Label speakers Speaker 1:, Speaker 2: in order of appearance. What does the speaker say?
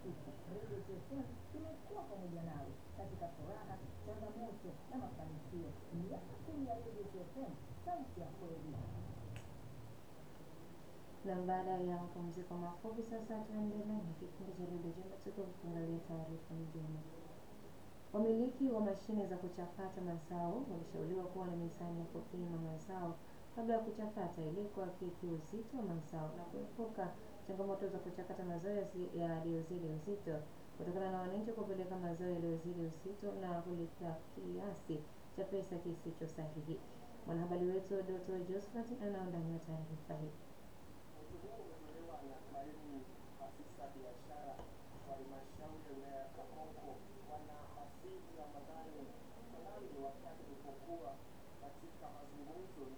Speaker 1: siku, Radio FM imekuwa pamoja nawe katika furaha, changamoto na mafanikio. Miaka kumi ya Radio FM, sauti ya kweli.
Speaker 2: Na baada ya mapumziko mafupi, sasa tuendelee na kipindi cha redio Jema, tuko kuangalia taarifa nyingine. Wamiliki wa mashine za kuchakata mazao wameshauriwa kuwa na mizani ya kupima mazao kabla ya kuchakata ili kuhakiki uzito wa mazao na kuepuka changamoto za kuchakata mazao yasi- yaliyozidi uzito kutokana na wananchi kupeleka mazao yaliyozidi uzito na kulipa kiasi cha pesa kisicho sahihi. Mwanahabari wetu Dr. Josephat anaundani wa taarifa hii.
Speaker 3: Wito huo umetolewa na kaimu afisa biashara wa halmashauri ya wilaya ya Kakonko Bwana Hasibu Ramadhani Mwanambe wakati alipokuwa katika mazungumzo